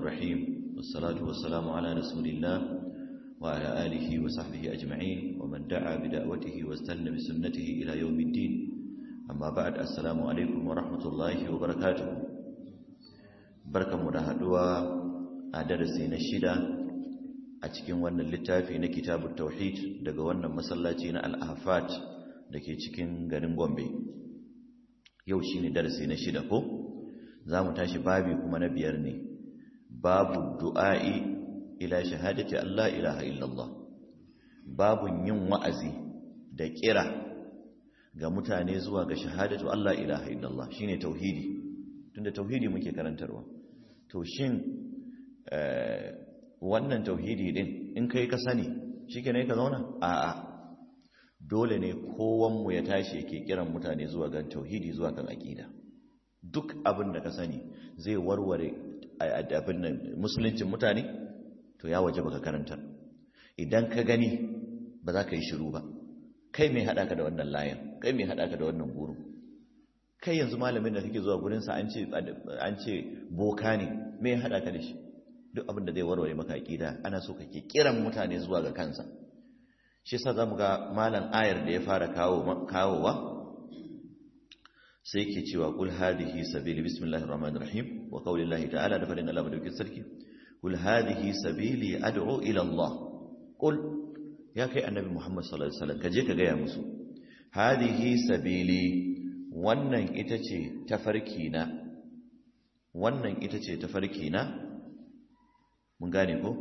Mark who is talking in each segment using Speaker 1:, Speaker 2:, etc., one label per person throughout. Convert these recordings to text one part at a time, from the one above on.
Speaker 1: الرحيم والصلاة والسلام على رسول الله وعلى آله وصحبه أجمعين ومن دعا بدعوته واستنى بسنته إلى يوم الدين أما بعد السلام عليكم ورحمة الله وبركاته بركة مدهدوا أدرسي نشيدا أتكين وانا اللتافي نكتاب التوحيد دقا وانا مسلاتين الأهفات دكي تكين غرين بومبي يوشيني درسي نشيدا كو زامو تاشي بابي كما نبيار ne babu du'a'i ila shahadati Allah ilaha illallah babun yin wa'azi da kira ga mutane zuwa ga shahadatu Allah ilaha illallah shine tauhidi tunda tauhidi muke karantarwa to shin wannan tauhidi din in kai ka sani shikenan ka zauna a'a dole ne kowan mu ya tashi yake kiran mutane zuwa ga tauhidi zuwa kan aqida duk abin da ka sani zai warware abin nan musuluncin mutane to ya waje baka karanta idan ka gani ba za ka yi shiru ba kai mai haɗa ka da wannan layan kai mai haɗa ka da wannan guru kai yanzu malamin da kake zuwa gurinsa an ce an ce boka ne mai haɗa ka da shi duk abin da zai warware maka aƙida ana so kake kiran mutane zuwa ga kansa shi yasa zamu ga malam ayar da ya fara kawo kawowa sai ke cewa kul hadhihi sabili bismillahir rahmanir rahim wa qaulillahi ta'ala da fadin Allah madaukin sarki kul hadhihi sabili ad'u ila Allah kul ya kai annabi Muhammad sallallahu alaihi wasallam kaje ka gaya musu hadhihi sabili wannan ita ce tafarki na wannan ita ce tafarki na mun gane ko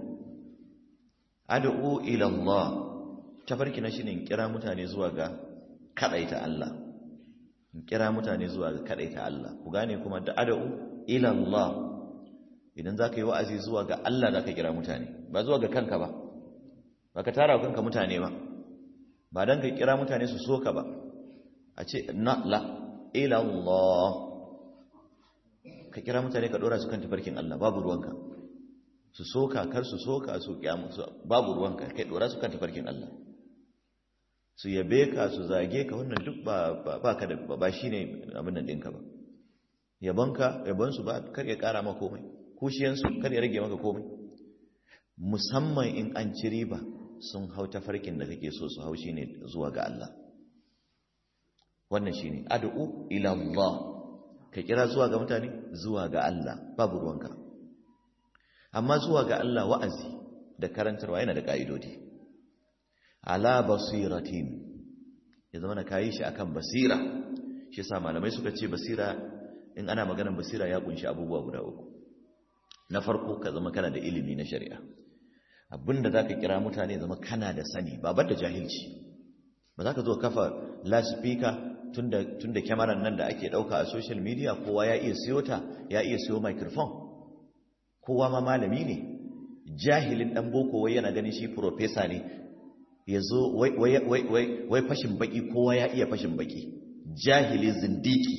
Speaker 1: ad'u ila Allah tafarki na shine kira mutane zuwa ga kadaita Allah kira mutane zuwa ga kadaita Allah ku gane kuma da ad'u ila Allah idan zaka yi wa'azi zuwa ga Allah zaka kira mutane ba zuwa ga kanka ba ba ka tara kanka mutane ba ba dan ka kira mutane su soka ba a ce na la ila Allah ka kira mutane ka dora su kan tafarkin Allah babu ruwanka su soka kar su soka su kiyamu babu ruwanka kai dora su kan tafarkin Allah su yabe ka su zage ka wannan duk ba ka da ba shi ne abin nan ɗinka ba yabonka yabonsu ba kar ya ƙara maka komai kushiyansu kar ya rage maka komai musamman in an ci riba sun hau tafarkin da kake so su hau shi ne zuwa ga Allah wannan shi ne ad'u ila Allah ka kira zuwa ga mutane zuwa ga Allah babu ruwanka amma zuwa ga Allah wa'azi da karantarwa yana da ƙa'idodi ala basiratin ya zama na kayi shi akan basira shi sa malamai suka ce basira in ana maganar basira ya kunshi abubuwa guda uku na farko ka zama kana da ilimi na shari'a abinda zaka kira mutane zama kana da sani ba da jahilci ba za ka zo kafa lasifika tunda tunda kyamarar nan da ake dauka a social media kowa ya iya siyo ta ya iya siyo microphone kowa ma malami ne jahilin dan boko wai yana ganin shi professor ne ya zo wai fashin baki kowa ya iya fashin baki jahili zindiki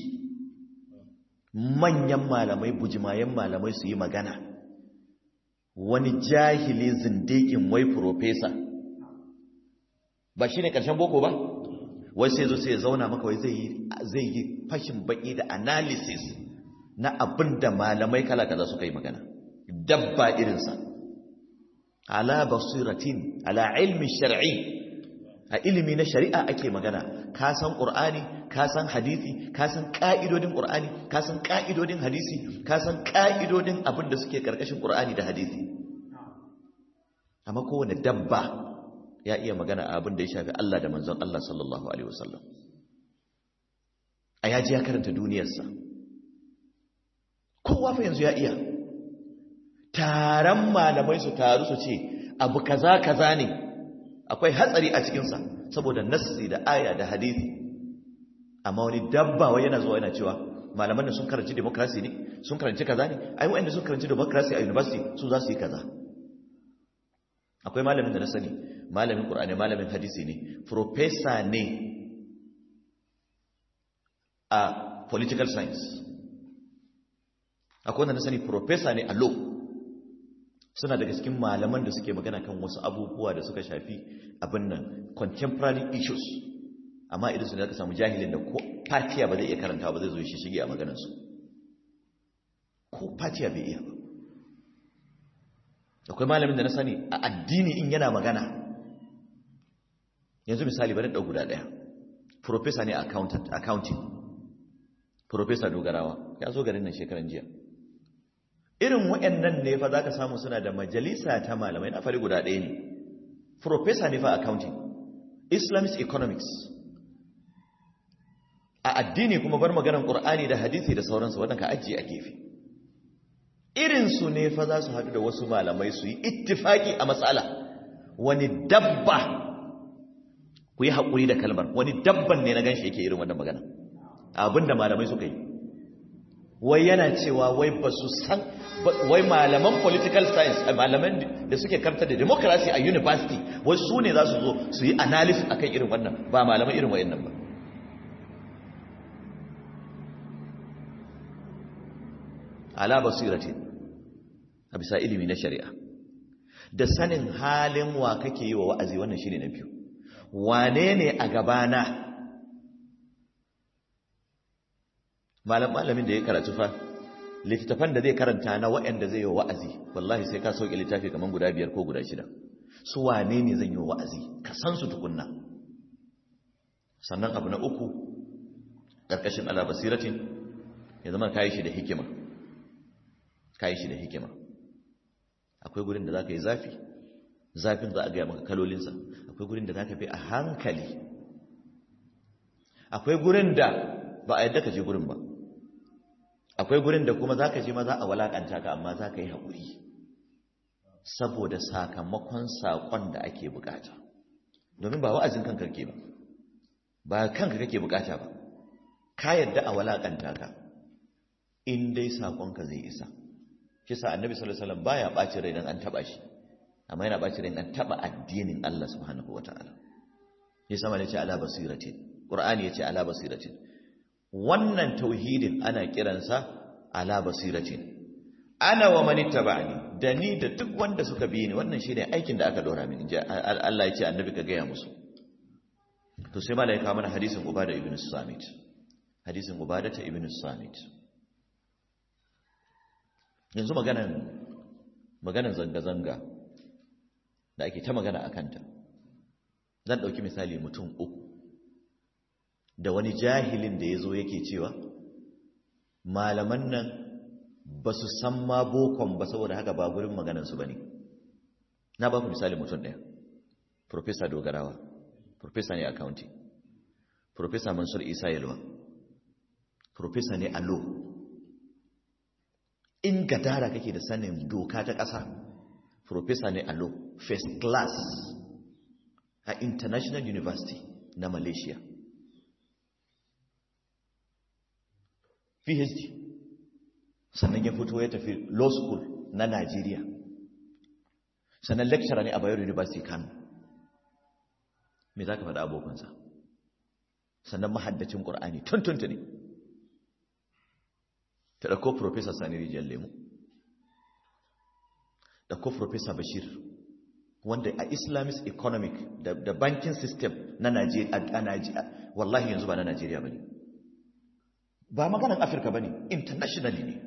Speaker 1: manyan malamai bujimayen malamai su yi magana wani jahili zindikin wai profesa ba shi ne ƙarshen boko ba wai sai zo sai ya zauna maka wai zai yi fashin baki da analysis na abin da malamai kala kaza suka yi magana dabba irinsa ala basiratin ala ilmi shar'i a ilimi na shari'a ake magana ka san qur'ani ka san hadisi ka san ka'idodin qur'ani ka san ka'idodin hadisi ka san ka'idodin abin da suke karkashin qur'ani da hadisi amma kowane dabba ya iya magana a abin da ya shafi Allah da manzon Allah sallallahu alaihi wasallam a yaji ya karanta duniyarsa kowa fa yanzu ya iya taron malamai su taru su ce abu kaza kaza ne akwai hatsari a cikinsa saboda nassi da aya da hadisi amma wani dabba wai yana zuwa yana cewa malaman da sun karanci democracy ne sun karanci kaza ne ai wanda sun karanci democracy a university su za su yi kaza akwai malamin da na sani malamin qur'ani malamin hadisi ne professor ne a political science akwai wanda na sani professor ne a law suna daga cikin malaman da suke magana kan wasu abubuwa da suka shafi abin nan contemporary issues amma idan su ne ka samu jahilin da ko fatiya ba zai iya karanta ba zai zo shi shige a maganarsu ko fatiya bai iya ba akwai malamin da na sani a addini in yana magana yanzu misali bari ɗau guda ɗaya professor ne accounting professor dogarawa ya zo garin nan shekaran jiya irin waɗannan ne fa za ka samu suna da majalisa ta malamai na fari guda ɗaya ne professor ne fa accounting islamic economics a addini kuma bar maganar ƙur'ani da hadisi da sauransu waɗanda ka ajiye a gefe irinsu ne fa za su haɗu da wasu malamai su yi ittifaki a matsala wani dabba ku yi haƙuri da kalmar wani dabban ne na gan shi yake irin wannan magana abinda malamai suka yi wai yana cewa wai ba su san wai malaman political science malaman da suke karta da democracy a university wai su ne za su zo su yi analysis akan irin wannan ba malaman irin wayannan ba ala basiratin a bisa ilimi na shari'a da sanin halin wa kake yi wa wa'azi wannan shine na biyu wane ne a gabana malam malamin da ya karatu fa littattafan da zai karanta na waɗanda zai yi wa'azi wallahi sai ka sauke littafi kaman guda biyar ko guda shida su wane ne zan yi wa'azi ka san su tukunna sannan abu na uku ƙarƙashin ala basiratin ya zama kayi shi da hikima kayi shi da hikima akwai gurin da za ka yi zafi zafin za a gaya maka kalolinsa akwai gurin da za ka fi a hankali akwai gurin da ba a yadda ka je gurin ba akwai gurin da kuma za ka je ma za a walakanta ka amma za ka yi haƙuri saboda sakamakon saƙon da ake bukata domin ba wa'azin kanka kake ba ba kanka kake bukata ba ka yadda a walakanta ka in dai saƙonka zai isa kisa annabi sallallahu alaihi wasallam baya ɓaci rai dan an taba shi amma yana ɓaci rai an taba addinin Allah subhanahu wataala yasa ma yace ala basiratin qur'ani yace ala basiratin wannan tauhidin ana kiransa ala basiratin ana wa man ittaba'ani da ni da duk wanda suka bi ni wannan shine aikin da aka dora mini Allah yace annabi ka gaya musu to sai malaika mana hadisin ubada ibn samit hadisin ubada ta ibn samit yanzu maganan maganan zanga-zanga da ake ta magana a kanta zan ɗauki misali mutum uku da wani jahilin da ya zo yake cewa malaman nan ba su san ma bokon ba saboda haka ba gurin maganansu ba ne na ba ku misali mutum ɗaya Profesa dogarawa Profesa ne accounting Profesa mansur isa yalwa Profesa ne a law in gadara kake da sanin doka ta ƙasa Profesa ne a law first class a international university na malaysia phd sannan ya fito ya tafi law school na nigeria sannan lecturer ne a bayero university kano me za ka faɗa abokansa sannan mahaddacin ƙur'ani tuntunta ne ta ɗauko Profesa Sani Rijiyar Lemu, ɗauko Profesa Bashir, wanda a Islamist economic da banking system na Najeriya, wallahi yanzu ba na Najeriya ba ne. Ba maganar Afirka ba ne, internationally ne.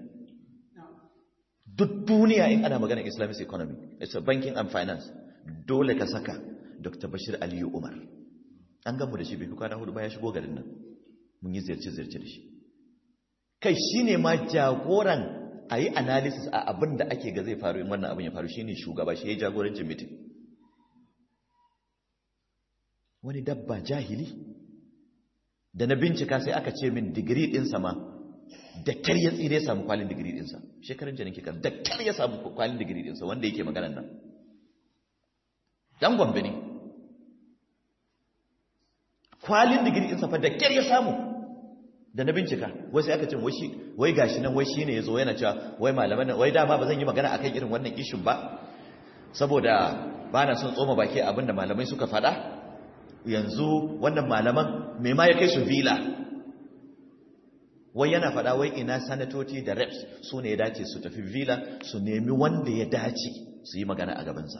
Speaker 1: Duk duniya in ana maganar Islamist economic, it's a banking and finance, dole ka saka Dr. Bashir Aliyu Umar. An gamu da shi bai fi kwana hudu ba ya shigo garin nan, mun yi ziyarce-ziyarce da shi. kai shi ne ma jagoran a yi analysis a abin da ake ga zai faru in wannan abin ya faru shi ne shugaba shi ya jagorancin mitin wani dabba jahili da na bincika sai aka ce min digiri ɗinsa ma da kyar ya tsire ya samu kwalin digiri ɗinsa shekarun janin kekar da kyar ya samu kwalin digiri ɗinsa wanda yake maganan nan dan gombe ne kwalin digiri ɗinsa fa da kyar ya samu da na bincika wai sai aka ce wai wai gashi nan wai shine yazo yana cewa wai malaman nan wai dama ba zan yi magana akan irin wannan ishin ba saboda ba na son tsoma baki abinda malamai suka faɗa yanzu wannan malaman me ma ya kai su vila wai yana faɗa wai ina sanatoci da reps su ne ya dace su tafi vila su nemi wanda ya dace su yi magana a gabansa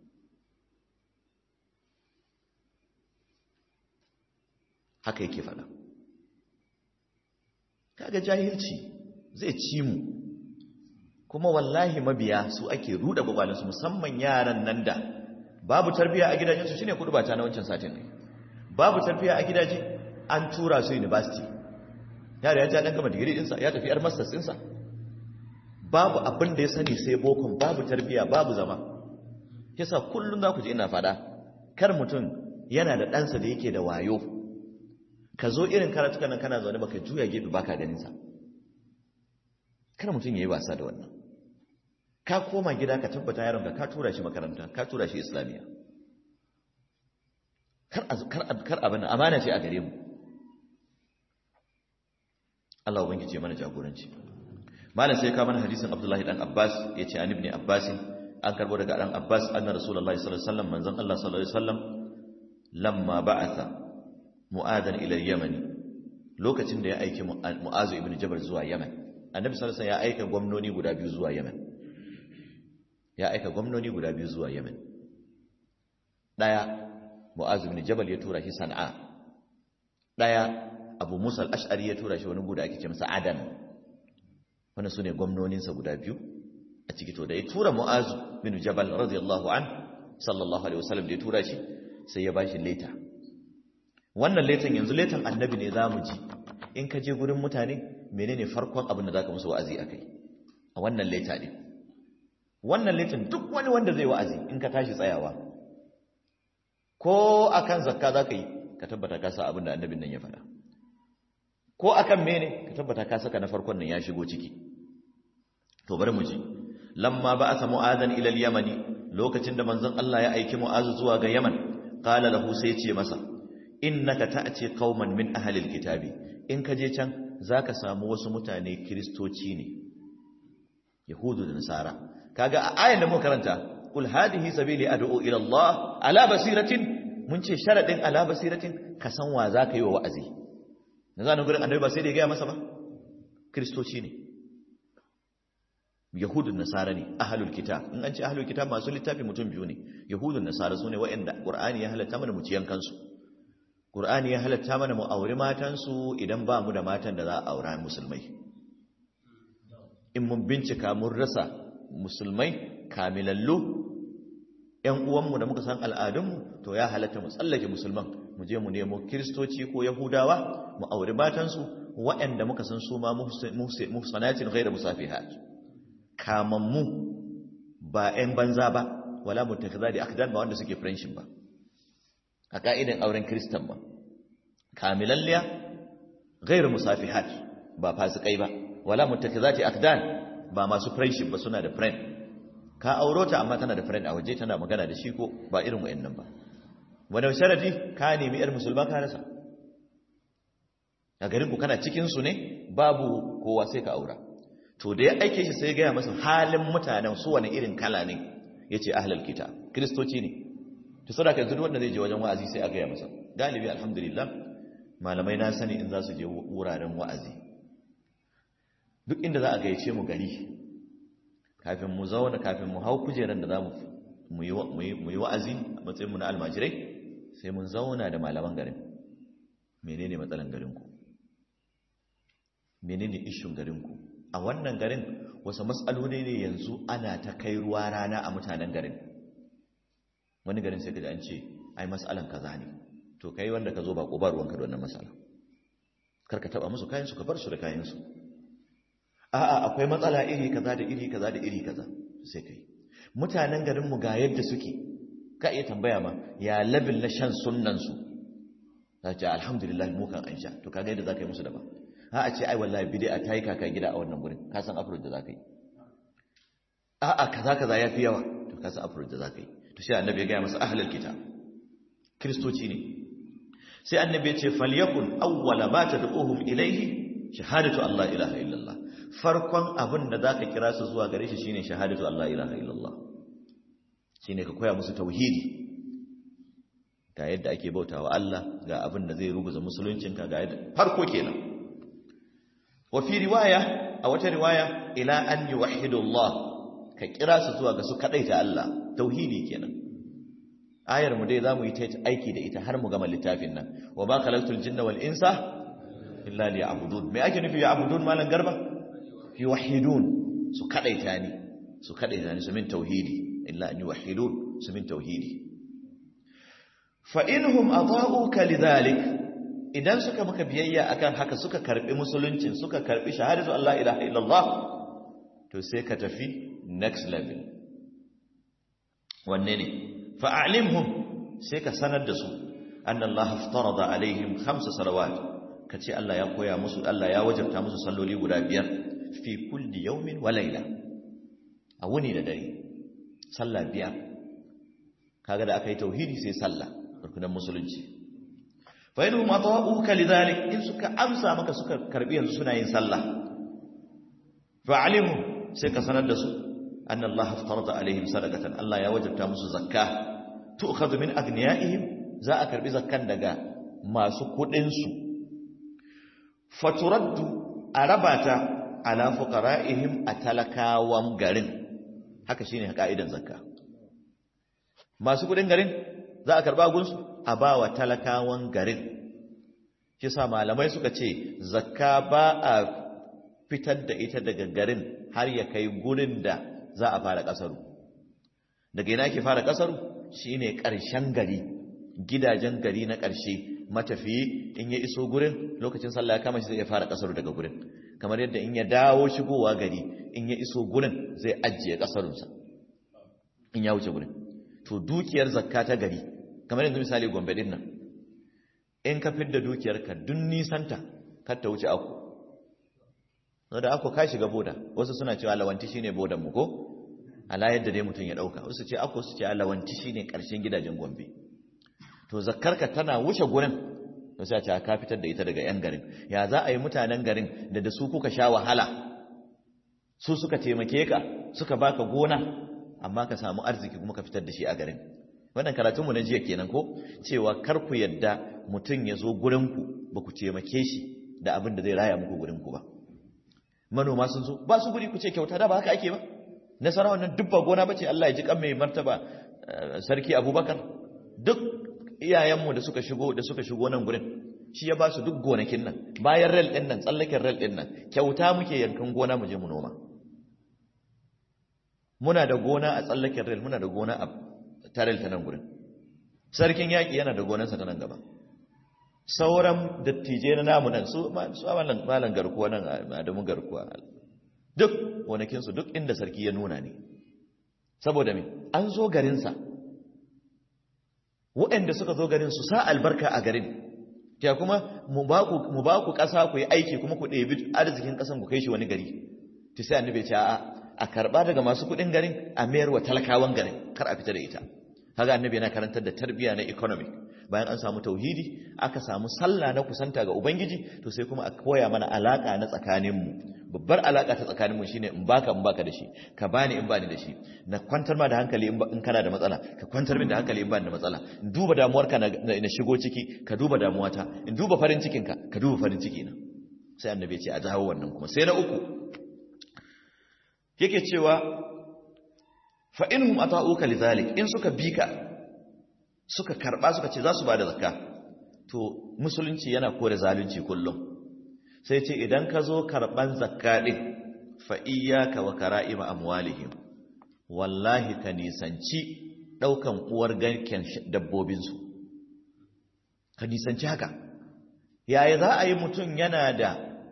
Speaker 1: haka yake faɗa kaga jahilci zai ci mu kuma wallahi mabiya su ake ruda gwagwalinsu musamman yaran nan da babu tarbiya a gidajensu shine kudu bata na wancan satin ne babu tarbiya a gidaje an tura su university yara ya ja dan gama digiri dinsa ya tafi yar masters dinsa babu abin da ya sani sai bokon babu tarbiya babu zama yasa kullum za ku ji ina fada kar mutum yana da ɗansa da yake da wayo ka zo irin karatukan nan kana zaune baka juya gefe baka ganin sa kar mutum yayi wasa da wannan ka koma gida ka tabbata yaron ka ka tura shi makaranta ka tura shi islamiya kar kar kar abin amana ce a gare mu Allah ubangiji mana jagoranci malam sai ka mana hadisin Abdullahi dan Abbas yace an ibn Abbas an karbo daga dan Abbas anna Rasulullahi sallallahu alaihi wasallam manzon Allah sallallahu alaihi wasallam lamma ba'atha mu'adan ila yamani lokacin da ya aiki mu'azu ibn jabal zuwa yaman annabi sallallahu alaihi wasallam ya aika gwamnoni guda biyu zuwa yaman ya aika gwamnoni guda biyu zuwa yaman daya mu'azu ibn jabal ya tura shi san'a daya abu musa al-ash'ari ya tura shi wani guda ake ce masa adan wannan sune gwamnoninsa guda biyu a ciki to da ya tura mu'azu ibn jabal radiyallahu an sallallahu alaihi wasallam da ya tura shi sai ya bashi leta wannan letan yanzu letan annabi ne za mu ji in ka je gurin mutane menene farkon abin da za ka musu wa'azi a kai a wannan leta ne wannan letan duk wani wanda zai wa'azi in ka tashi tsayawa ko akan zakka za ka yi ka tabbata ka sa abin da annabin nan ya faɗa ko akan mene ka tabbata ka saka na farkon nan ya shigo ciki to bari mu ji lamma ba'atha mu'adan ila al-yamani lokacin da manzon Allah ya aiki mu'azu zuwa ga yaman qala lahu sai ya ce masa innaka ta'ti qauman min ahli alkitabi in ka je can zaka samu wasu mutane kristoci ne yahudu da nasara kaga a ayan da muka karanta kul hadhihi sabili ad'u ila Allah ala basiratin mun ce sharadin ala basiratin ka san wa zaka yi wa wa'azi na zanen gurin annabi ba sai da ya gaya masa ba kristoci ne yahudun nasara ne ahlul kitab in an ce ahlul kitab masu littafi mutum biyu ne yahudun nasara sune waɗanda qur'ani ya halatta mana mu ciyan kansu Qur'ani ya halatta mana mu auri matansu idan ba mu da matan da za a aura musulmai. In mun bincika mun rasa musulmai kamilallu ‘yan uwanmu da muka san al'adunmu to ya halatta mu tsallake musulman mu je mu nemo kiristoci ko yahudawa mu auri matansu waɗanda muka san su ma muhsanatin ghaira musafihat kamammu ba ‘yan banza ba wala mutakaza da akdan ba wanda suke friendship ba a ka'idan auren kristan ba kamilalliya gairu musafihat ba fasikai ba wala muttakizati akdan ba masu friendship ba suna da friend ka auro ta amma tana da friend a waje tana magana da shi ko ba irin wayannan ba wanda sharadi ka nemi yar musulma ka rasa a garin ku kana cikin su ne babu kowa sai ka aura to da ya aike shi sai ya gaya masa halin mutanen su wani irin kala ne yace ahlul kitab kristoci ne to sadaka yanzu wanda zai je wajen wa'azi sai a gaya masa galibi alhamdulillah malamai na sani in za su je wuraren wa'azi duk inda za a gayyace mu gari kafin mu zauna kafin mu hau kujeran da za mu yi wa'azi a matsayinmu na almajirai sai mun zauna da malaman garin menene matsalan garinku menene ishin garinku a wannan garin wasu matsaloli ne yanzu ana ta kai ruwa rana a mutanen garin wani garin sai kaji an ce ai mas'alan kaza ne to kai wanda ka zo ba ko ba ruwanka da wannan mas'ala kar ka taba musu kayan su ka bar su da kayan su a'a akwai matsala iri kaza da iri kaza da iri kaza sai kai mutanen garin mu ga yadda suke ka iya tambaya ma ya labil na shan sunnan su za ce alhamdulillah mu kan an sha to kaga yadda zaka yi musu daban ha a ce ai wallahi bid'a ta yi kaka gida a wannan gurin ka san afro da zaka yi a'a kaza kaza yafi yawa to ka san afro da zaka yi to sai annabi ya gaya masa ahlul kitab kristoci ne sai annabi ya ce falyakun awwala ma tad'uhum ilayhi shahadatu allah ilaha illallah farkon abin da zaka kira su zuwa gare shi shine shahadatu allah ilaha illallah shine ka koya musu tauhidi ga yadda ake bautawa Allah ga abin da zai ruguza musuluncinka ga yadda farko kenan wa fi riwaya a wata riwaya ila an yuwahhidu Allah ka kira su zuwa ga su kadaita Allah tauhidi kenan ayar mu dai zamu yi ta aiki da ita har mu gama littafin nan wa ba khalaqtul jinna wal insa illa liya'budun me ake nufi ya'budun malan garba yuwahhidun su kadaita ni su kadaita ni su min tauhidi illa an yuwahhidun su min tauhidi fa inhum ata'uka lidhalik idan suka maka biyayya akan haka suka karbi musuluncin suka karbi shahadatu Allah ilaha illallah to sai ka tafi next level wanne ne fa'alimhum sai ka sanar da su anna Allah aftarada alaihim khamsa salawat kace Allah ya koya musu Allah ya wajabta musu salloli guda biyar fi kulli yawmin wa layla a wuni da dare sallah biyar kaga da aka yi tauhidi sai sallah rukunan musulunci fa inhum ata'uka lidhalik in suka amsa maka suka karbi yanzu suna yin sallah fa'alimhum sai ka sanar da su anna Allah aftarada alaihim sadaqatan Allah ya wajabta musu zakka tu'khadhu min aghniyaihim za a karbi zakkan daga masu kudin su faturaddu arabata ala fuqara'ihim atalakawan garin haka shine ka'idan zakka masu kudin garin za a karba gunsu a bawa talakawan garin kisa malamai suka ce zakka ba a fitar da ita daga garin har ya kai gurin da za a fara kasaru daga ina ke fara kasaru shine ƙarshen gari gidajen gari na ƙarshe matafiyi in ya iso gurin lokacin sallah ya kama shi zai ya fara kasaru daga gurin kamar yadda in ya dawo shigowa gari in ya iso gurin zai ajiye kasarunsa in ya wuce gurin to dukiyar zakka ta gari kamar yanzu misali gombe din nan in ka fidda dukiyarka dun nisanta kar ta wuce aku da ako ka shiga boda wasu suna cewa lawanti shine bodan mu ko ala yadda dai mutum ya dauka wasu ce ako su ce lawanti shine karshen gidajen Gombe to zakkarka tana wuce gurin to sai a ce ka fitar da ita daga yan garin ya za a yi mutanen garin da da su kuka sha wahala su suka taimake ka suka baka gona amma ka samu arziki kuma ka fitar da shi a garin wannan karatun mu na jiya kenan ko cewa kar ku yadda mutum ya zo gurin ku ba ku taimake shi da abin da zai raya muku gurin ku ba manoma sun zo ba su guri ku ce kyauta da ba haka ake ba nasara wannan duk ba gona bace Allah ya ji kan mai martaba sarki Abubakar duk iyayenmu da suka shigo da suka shigo nan gurin shi ya ba su duk gonakin nan bayan rel din nan tsallaken rel din nan kyauta muke yankan gona mu je mu noma muna da gona a tsallaken rel muna da gona a tarel ta nan gurin sarkin yaki yana da gonarsa ta nan gaba sauran dattijai na namu nan su malan garkuwa nan adamu garkuwa duk gonakinsu duk inda sarki ya nuna ne saboda me an zo garinsa waɗanda suka zo garin su sa albarka a garin ya kuma mu ba ku ƙasa ku yi aiki kuma ku ɗebi arzikin ƙasan ku kai shi wani gari ta sai annabi ce a a karɓa daga masu kuɗin garin a mayar wa talakawan garin kar a fita da ita haka annabi yana karantar da tarbiyya na economic bayan an samu tauhidi aka samu sallah na kusanta ga ubangiji to sai kuma a koya mana alaka na tsakaninmu babbar alaka ta tsakaninmu shine in baka in baka da shi ka bani in bani da shi na kwantar ma da hankali in kana da matsala ka kwantar min da hankali in bani da matsala in duba damuwarka na shigo ciki ka duba damuwata in duba farin cikinka ka duba farin ciki na sai annabi ya ce a jawo wannan kuma sai na uku yake cewa fa inhum ata'uka lidhalik in suka bika suka karba suka ce za su bada zakka to musulunci yana kore zalunci kullum sai ce idan ka zo karban zakka din fa iyyaka wa kara'ima amwalihim wallahi ka nisanci daukan uwar garken dabbobin su ka nisanci haka yaya za a yi mutum yana da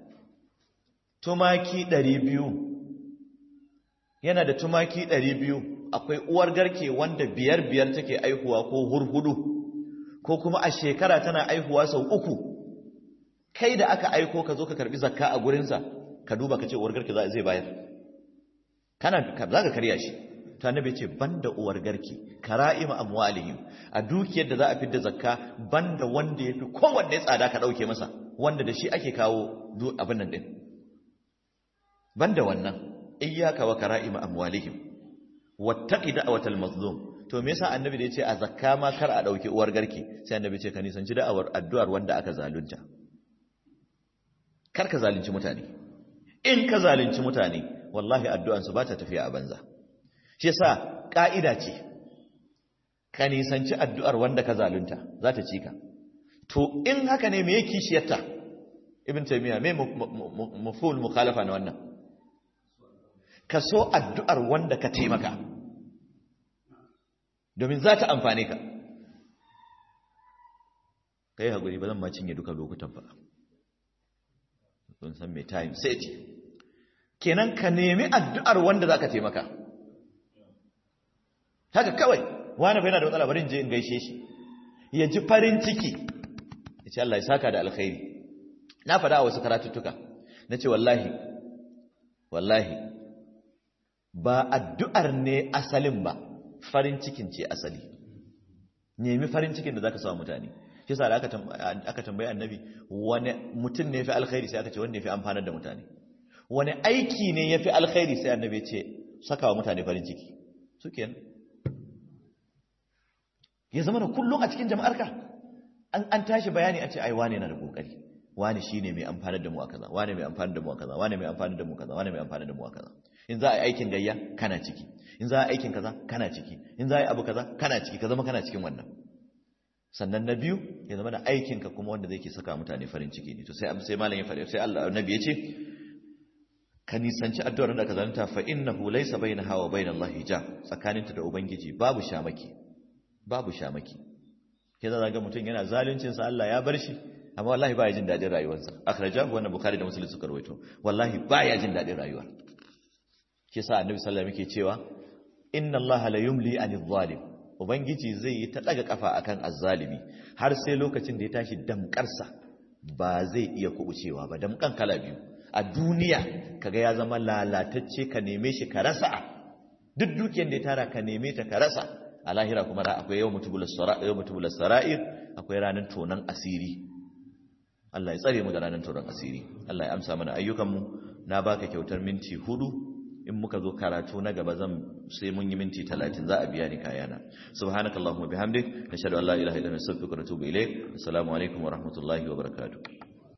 Speaker 1: tumaki 200 yana da tumaki ɗari biyu akwai uwar garke wanda biyar biyar take aihuwa ko hurhudu ko kuma a shekara tana aihuwa sau uku kai da aka aiko ka zo ka karbi zakka a gurinsa ka duba ka ce uwar garke zai bayar kana za ka karya shi ta annabi ce banda uwar garke kara'ima amwalihim a dukiyar da za a fidda zakka banda wanda yafi kowanne tsada ka dauke masa wanda da shi ake kawo abin nan din banda wannan iyyaka wa kara'ima amwalihim wattaqi da'watal mazlum to me yasa annabi da yace a zakka ma kar a dauki uwar garke sai annabi ce ka nisanci da'awar addu'ar wanda aka zalunta kar ka zalunci mutane in ka zalunci mutane wallahi addu'an su ba ta tafiya a banza shi yasa ka'ida ce ka nisanci addu'ar wanda ka zalunta za ta ci ka to in haka ne me yake kishiyarta ibn taymiya me mafhul mukhalafa na wannan ka so addu'ar wanda ka taimaka domin za ta amfane ka ka yi haƙuri ba zan ma cinye duka lokutan ba sun san mai time sai ce kenan ka nemi addu'ar wanda za ka taimaka haka kawai wani bai na da matsala barin je in gaishe shi ya ji farin ciki ya ce Allah ya saka da alkhairi na faɗa a wasu karatuttuka na ce wallahi wallahi ba addu'ar ne asalin ba farin cikin ce asali nemi farin cikin da za ka samu mutane shi sa da aka tambayi annabi wani mutum ne fi alkhairi sai aka ce wani ne fi amfanar da mutane wani aiki ne ya fi alkhairi sai annabi ya ce saka wa mutane farin ciki su kenan ya zama da kullum a cikin jama'arka an tashi bayani a ce ai wane na da kokari wane shine mai amfanar da mu a kaza wane mai amfanar da mu a kaza wane mai amfanar da mu a kaza wane mai amfanar da mu a kaza in za a yi aikin gayya kana ciki in za a yi aikin kaza kana ciki in za a yi abu kaza kana ciki ka zama kana cikin wannan sannan na biyu ya zama da aikinka kuma wanda zai ke saka mutane farin ciki ne to sai sai malam ya faɗi sai Allah annabi ya ce ka nisanci addu'ar da ka zanta fa innahu laysa bainaha wa bainallahi hijab tsakaninta da ubangiji babu shamaki babu shamaki ke za ga mutum yana zaluncin sa Allah ya bar shi amma wallahi baya jin dadin rayuwarsa akhrajahu wannan bukhari da muslim suka rawaito wallahi baya jin dadin rayuwa ke sa annabi sallallahu alaihi wasallam yake cewa inna allaha la yumli anil zalim ubangiji zai yi ta daga kafa akan azzalimi har sai lokacin da ya tashi damkarsa ba zai iya kubucewa ba damkan kala biyu a duniya kaga ya zama lalatacce ka neme shi ka rasa duk dukiyar da ya tara ka neme ta ka rasa a lahira kuma ra akwai yau mutubulas sara'ir akwai ranar tonon asiri Allah ya tsare mu da ranar tonon asiri Allah ya amsa mana ayyukanmu na baka kyautar minti hudu in muka zo karatu na gaba zan sai mun yi minti talatin za a biya ni kayana subhanakallahumma bihamdik nashhadu an la ilaha illa anta astaghfiruka wa atubu ilayk assalamu alaikum wa rahmatullahi wa barakatuh